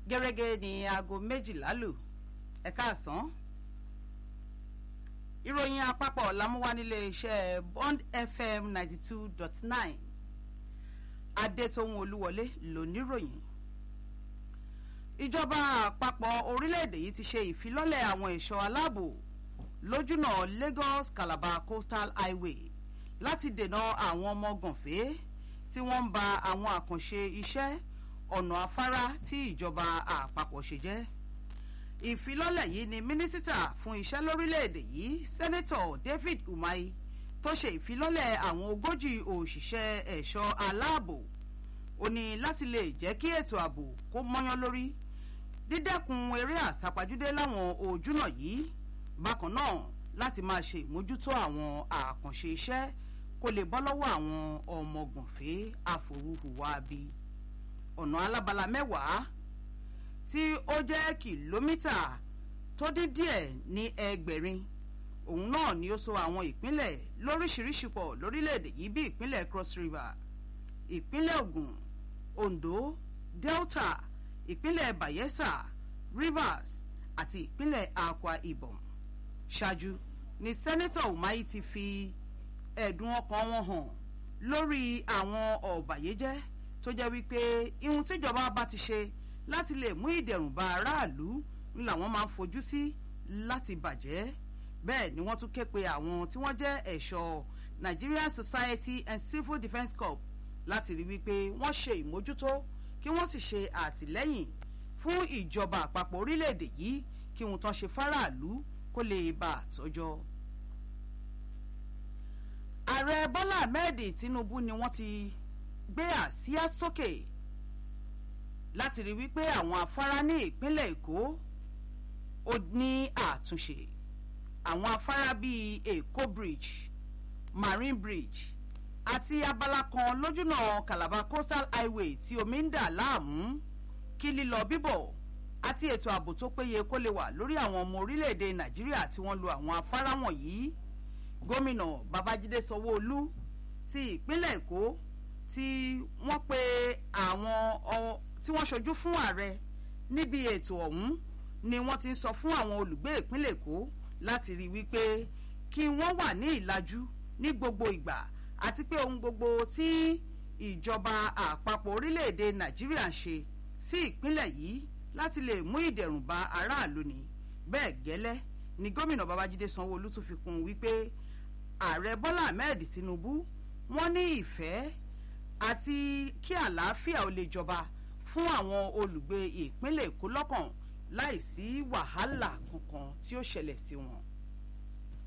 gẹ́gẹ́ ní aago méjìlá lù ẹ̀ka àsán ìròyìn àpapọ̀ lámúwá nílé iṣẹ́ bond fm ninety two dot nine adétòun olúwọlé lóníròyìn ìjọba àpapọ̀ orílẹ̀-èdè yìí ti ṣe ìfilọ́lẹ̀ àwọn ẹ̀ṣọ́ aláàbò lójúnà lagos calabar coastal highway láti dènà àwọn ọmọ gànfẹ́ tí wọ́n ń ba àwọn àkànṣe iṣẹ́ ọ̀nà afárá tí ìjọba àpapọ̀ ṣe jẹ́ ìfilọ́lẹ̀ yìí ni mínísítà fún iṣẹ́ lórílẹ̀‐èdè yìí sẹ́nẹ́tọ̀ david umahi tó ṣe ìfilọ́lẹ̀ àwọn ogójì òṣìṣẹ́ ẹ̀ṣọ́ aláàbò ó ní láti lè jẹ́ kí ètò ààbò kó mọ́yán lórí dídẹ́kun eré àsápajúdé láwọn ojúnà yìí bákan náà láti máa ṣe ìmójútó àwọn àkànṣe iṣẹ́ kó lè bọ́ lọ́wọ́ àwọn ọmọgànfẹ́ àforúhùwà bí ọ̀nà alábala mẹ́wàá tí ó jẹ́ kìlómítà tó dín díẹ̀ ní ẹgbẹ̀rin òun náà ni ó so àwọn ìpínlẹ̀ lóríṣiríṣi pọ̀ lórílẹ̀‐èdè yìí bí ìpínlẹ̀ cross river ìpínlẹ̀ ogun ondo delta ìpínlẹ̀ bayelsa rivers àti ìpínlẹ̀ akwa ibom ṣáájú ni sẹ́nẹ́tọ̀ umahi ti fi ẹ̀dùn ọkàn wọn hàn lórí àwọn ọ̀bàyéjẹ́ tó jẹ́ wípé ihun tíjọba bá ti ṣe láti lè mú ìdẹ̀rùn bá aráàlú ń làwọn máa ń fojú sí láti bàjẹ́ bẹ́ẹ̀ ni wọ́n tún ké pe àwọn tí wọ́n jẹ́ ẹ̀ṣọ́ nigerian society and civil defence corps láti rí wípé wọ́n ṣe ìmójútó kí wọ́n sì ṣe àtìlẹ́yìn fún ìjọba àpapọ̀ orílẹ̀-èdè yìí kí ohun tán ṣe fáráàlú kó lè bá a tọ́jọ́. ààrẹ bọ́lá ahmed tinubu ni wọ́n ti gbé àsíá sókè láti rí wípé àwọn afárá ní ìpínlẹ̀ èkó ó ní àtúnṣe àwọn afárá bíi èkó bridge marine bridge àti abala kan lójúnà calabar coastal highway tí omi ń dà láàmú kí lílọ bíbọ̀ àti ètò ààbò tó péye kó lè wà lórí àwọn ọmọ orílẹ̀-èdè nàìjíríà tí wọ́n lo àwọn afárá wọ̀nyí gómìnà babájídé sanwó-olú ti ìpínlẹ̀ èkó tí wọ́n pe àwọn tí wọ́n ṣojú fún ààrẹ níbi ètò ọ̀hún ni wọ́n ti ń sọ fún àwọn olùgbé ìpínlẹ̀ èkó láti rí wípé kí wọ́n wà ní ìlàjú ní gbogbo ìgbà àti pé ohun gbogbo tí ìjọba àpapọ̀ orílẹ̀-èdè nàìjíríà ń ṣe sí ìpínlẹ̀ yìí láti lè mú ìdẹ̀rùn bá aráàlú ni bẹ́ẹ̀ gẹ́lẹ́ ni gómìnà babájídé sanwó-olú tún fi kún un wípé ààrẹ bọ́lá ahmed tinubu wọ́n ní ìfẹ́ àti kí àlàáfíà ó lè jọba fún àwọn olùgbé ìpínlẹ̀ èkó lọ́kàn láì sí wàhálà kankan tí ó ṣẹlẹ̀ sí wọn.